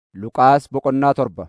Luqaas boqonnaa torba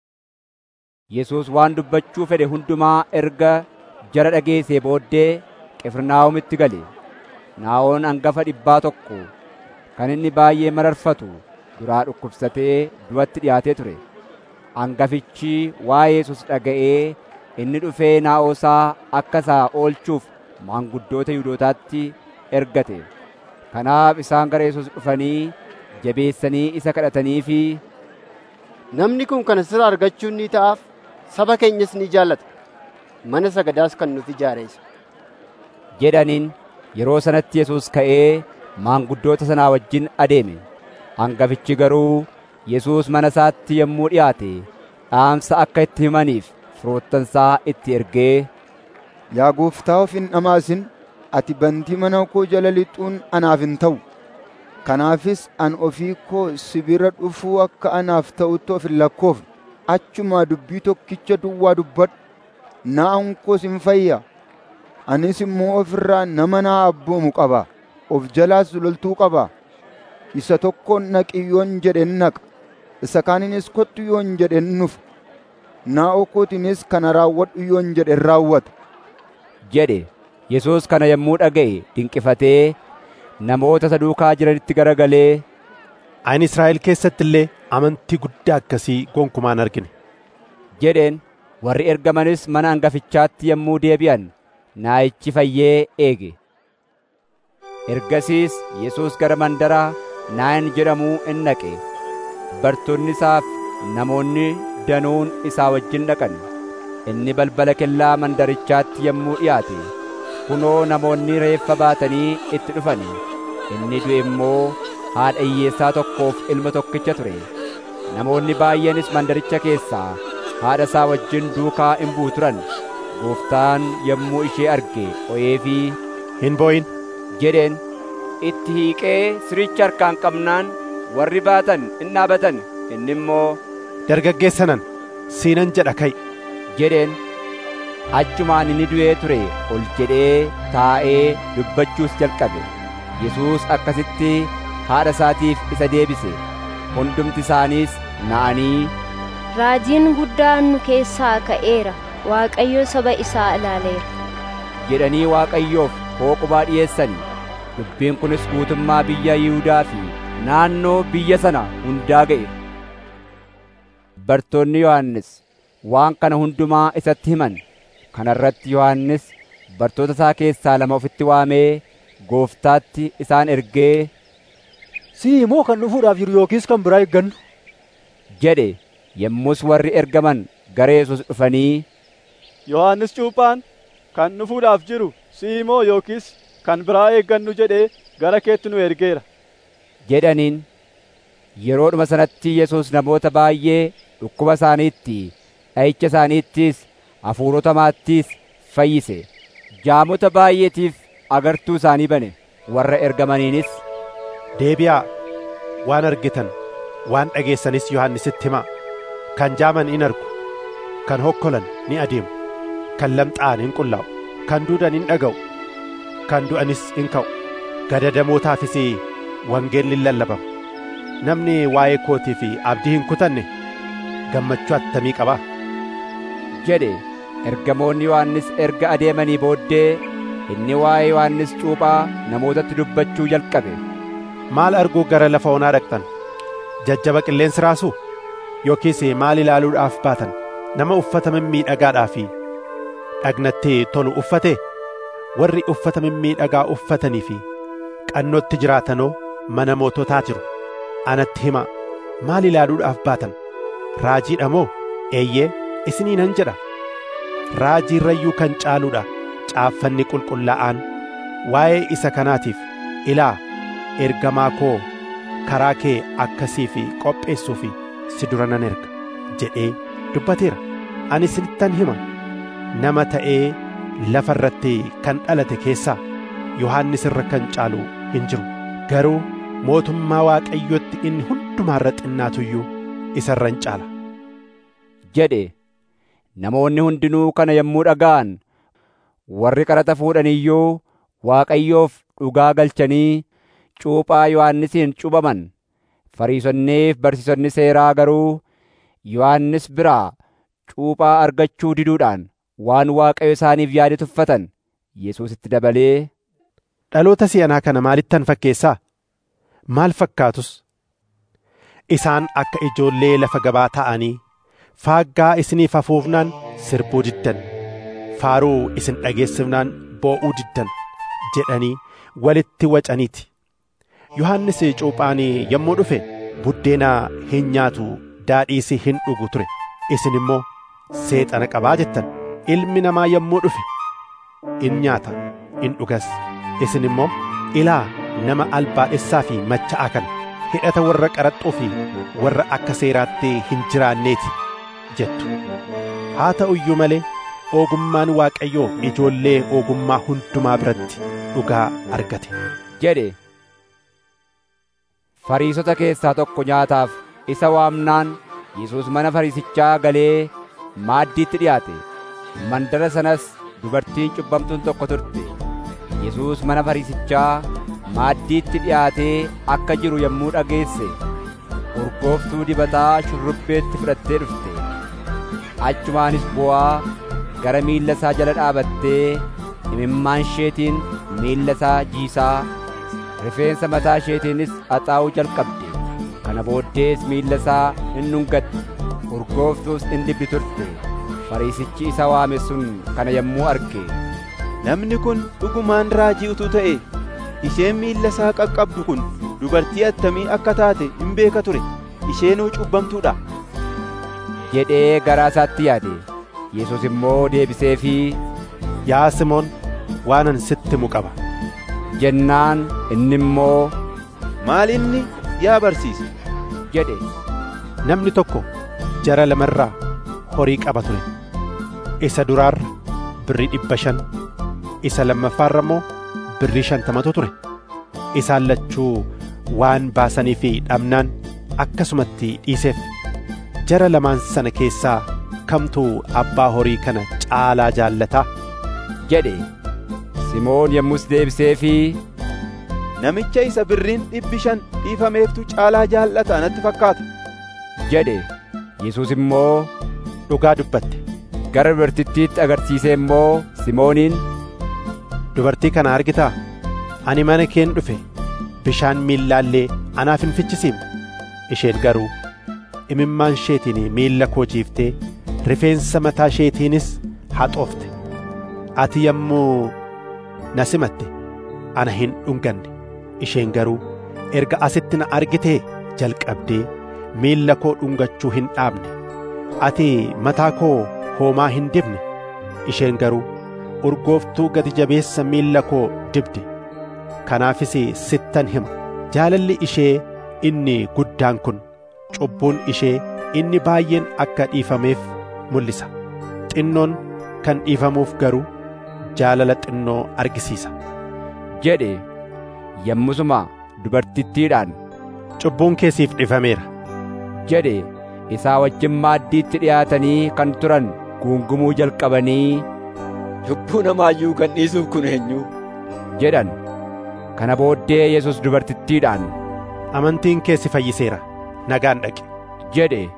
Yesuus waan dubbachuu fedhe hundumaa erga jara dhageessee booddee Qifirnaahomitti gale. Naa'oon hangafa dhibbaa tokko kan inni baay'ee mararfatu duraa dhukkubsatee du'atti dhiyaatee ture. Hangafichi waa'ee Yesuus dhaga'ee inni dhufee naa'oosaa akka isaa oolchuuf maanguddoota Yihuudootaatti ergate. Kanaaf isaan gara Yesuus dhufanii jabeessanii isa kadhataniifi Namni kun kana sirraa argachuun ni ta'aaf saba keenyas ni jaallata. Mana sagadaas kan nuti ijaareessa. jedhaniin yeroo sanatti Yesuus ka'ee maanguddoota sanaa wajjin adeeme. Hangafichi garuu Yesuus mana isaatti yommuu dhiyaate dhaamsa akka itti himaniif firoottansaa itti ergee Yaa gooftaa of hin dhamaasin ati bantii mana koo jala lixuun anaaf hin ta'u. Kanaafis an ofii koo sibira dhufuu akka anaaf ta'utti of hin lakkoofne. Achumaa dubbii tokkicha duwwaa dubbadhu. Na'aan koos hin fayya. Anis immoo ofirraa nama naa abboomu qaba. Of jalaas loltuu qaba. Isa tokkoon naqi yoon jedhen naqa. Isa kaaninis kottu yoon jedhen nufa. Naa'oo kootiinis kana raawwadhu yoon jedhen raawwata. jedhe. Yesuus kana yommuu dhaga'e dinqifatee namoota isa duukaa jiranitti garagalee Ani Israa'el keessatti illee amantii guddaa akkasii gonkumaa hin argine. jedheen warri ergamanis mana hangafichaatti yommuu deebi'an naayichi fayyee eege. Ergasiis Yesuus gara mandara Naayin jedhamuu in dhaqe. Bartoonni isaaf namoonni danuun isaa wajjin dhaqan. Inni balbala kellaa mandarichaatti yommuu dhiyaate kunoo namoonni reeffa baatanii itti dhufan. Inni du'e immoo haadha hiyyeessaa tokkoof ilma tokkicha ture. Namoonni baay'eenis mandaricha keessaa haadha isaa wajjin duukaa in bu'u turan. Gooftaan yommuu ishee arge o'eefii Hin boo'in jedheen itti hiiqee siricha harkaan qabnaan warri baatan in dhaabatan inni immoo dargaggeessa nan siinan jedha ka'i. jedheen achumaan inni du'ee ture ol jedhee taa'ee dubbachuus jalqabe Yesuus akkasitti haadha isaatiif isa deebise hundumti isaaniis na'anii Raajiin guddaan nu keessaa ka'eera. Waaqayyo saba isaa ilaaleera. jedhanii Waaqayyoof hooqubaa dhi'eessan dubbiin kunis guutummaa biyya Yihuudaa fi naannoo biyya sana hundaa ga'e bartoonni Yohannis waan kana hundumaa isatti himan kana irratti Yohannis bartoota isaa keessaa lama ofitti waamee gooftaatti isaan ergee Si'i immoo kan dhufuudhaaf jiru yookiis kan biraa eeggannu? jedhe yommus warri ergaman gara Yesuus dhufanii Yohaannis Cuuphaan kan dhufuudhaaf jiru si'i immoo yookiis kan biraa eeggannu jedhee gara keetti nu ergeera. jedhaniin yeroodhuma sanatti Yesuus namoota baay'ee dhukkuba isaaniitti dha'icha isaaniittis hafuurota hamaattis fayyise jaamota baay'eetiif agartuu isaanii bane warra ergamaniinis Deebi'aa waan argitan waan dhageessanis Yohannisitti himaa. Kan jaaman in argu, kan hokkolan ni adeemu, kan lamxaa'an in qullaa'u, kan duudan in dhaga'u, kan du'anis in ka'u. Gadadamootaafis wangeelli in lallabama. Namni waa'ee kootii fi abdii hin kutanne gammachuu attamii qabaa? jedhe ergamoonni Yohannis erga adeemanii booddee inni waa'ee Yohannis cuuphaa namootatti dubbachuu jalqabe. Maal arguu gara lafa onaa dhaqxan? Jajjaba qilleensi raasuu? Yookiis maal ilaaluudhaaf baatan? Nama uffata mimmiidhagaadhaa fi dhagnatti tolu uffate? Warri uffata mimmiidhagaa uffatanii fi qannootti jiraatanoo mana moototaa jiru. Anatti himaa maal ilaaluudhaaf baatan? Raajiidha moo? Eeyyee isinii nan jedha. Raajii irrayyuu kan caaluudha caaffanni qulqullaa'aan waa'ee isa kanaatiif ilaa ergamaa koo karaa kee akkasii fi qopheessuu fi si dura nan erga jedhee dubbateera ani isinittan hima nama ta'ee lafa irratti kan dhalate keessaa yohannis irra kan caalu hin jiru garuu mootummaa waaqayyotti inni hundumaa irra xinnaatuyyuu isa irra hin caala jedhe namoonni hundinuu kana yommuu dhaga'an warri qaraxa fuudhan iyyuu Waaqayyoof dhugaa galchanii cuuphaa Yohannisiin cuuphaman Fariisonniif barsiisonni seeraa garuu Yohannis biraa cuuphaa argachuu diduudhaan waan Waaqayyo isaaniif yaade tuffatan. Yesuusitti dabalee, Dhaloota si'anaa kana maalittan fakkeessaa? Maal fakkaatus? Isaan akka ijoollee lafa gabaa ta'anii faaggaa isiniif afuufnaan sirbuu diddan, faaruu isin dhageessifnaan boo'uu diddan jedhanii walitti wacaniiti. Yohannis cuuphaan yommuu dhufe buddeena hin nyaatu daadhiis hin dhugu ture. Isin immoo seexana qabaa jettan. Ilmi namaa yommuu dhufe in nyaata in dhugas. Isin immoo ilaa nama albaadhessaa fi macha'aa kana hidhata warra qaraxxuu fi warra akka seeraatti hin jiraanneeti jettu. Haa ta'u iyyuu malee ogummaan Waaqayyoo ijoollee ogummaa hundumaa biratti dhugaa argate. jedhe. Fariisota keessaa tokko nyaataaf isa waamnaan Yesuus mana fariisichaa galee maaddiitti dhiyaate. Mandara sanas dubartiin cubbamtuun tokko turte. Yesuus mana fariisichaa maaddiitti dhiyaatee akka jiru yommuu dhageesse urgooftuu dibataa shurrubbeetti fudhattee dhufte. Achumaanis bu'aa gara miilla isaa jala dhaabattee imimmaan isheetiin miilla isaa jiisaa rifeensa mataa isheetiinis haxaa'uu jalqabde. Kana booddees miilla isaa in dhungatte. Urgooftuus in dibdi turte. Fariisichi isa waame sun kana yommuu arge. Namni kun dhugumaan raajii utuu ta'e isheen miilla isaa qaqqabdu kun dubartii attamii akka taate hin beeka ture isheenuu cubbamtuudha. jedhee garaa isaatti yaade. Yesuus immoo deebiseefii Yaa Simoon waanan sitti himu qaba. jennaan inni immoo Maal inni yaa barsiisa? jedhe. Namni tokko jara lamarraa horii qaba ture. Isa duraarra birrii dhibba shan, isa lammaffaarra immoo birrii shantamatu ture. Isaan lachuu waan baasanii fi dhabnaan akkasumatti dhiiseef. Jara lamaan sana keessaa kamtu abbaa horii kana caalaa jaallataa? jedhe. Simoon yommus deebiseefii Namicha isa birriin dhibbi shan dhiifameeftu caalaa jaallata natti fakkaata. jedhe. Yesuus immoo Dhugaa dubbatte. gara dubartittiitti agarsiisee immoo Simooniin Dubartii kana argitaa? Ani mana keen dhufe bishaan miillaallee anaaf hin fichisiifne. Isheen garuu imimmaan isheetiin miilla koo jiiftee rifeensa mataa isheetiinis haxoofte. Ati yommuu na simatte ana hin dhunganne. Isheen garuu erga asitti na argitee jalqabdee miilla koo dhungachuu hin dhaabne. Ati mataa koo hoomaa hin dibne. Isheen garuu urgooftuu gati jabeessa miilla koo dibde. Kanaafis sittan hima. Jaalalli ishee inni guddaan kun cubbuun ishee inni baay'een akka dhiifameef mul'isa. Xinnoon kan dhiifamuuf garuu jaalala xinnoo argisiisa. jedhe. Yommusuma dubartittiidhaan Cubbuun keesiif dhiifameera. jedhe. Isaa wajjin maaddiitti dhiyaatanii kan turan guungumuu jalqabanii Cubbuu namaayyuu kan dhiisuuf kun eenyu? jedhan. Kana booddee Yesuus dubartittiidhaan Amantiin kee si fayyiseera. Nagaan dhaqi. jedhe.